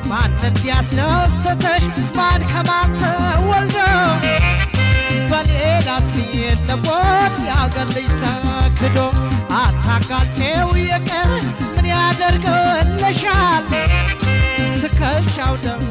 ማን እንዲያስደስተሽ ማን ከማን ተወልደው በሌላስ የለቦት የአገር ልጅ ተክዶ አታጋልቼው የቀር ምን ያደርግልሻል ትከሻው ደም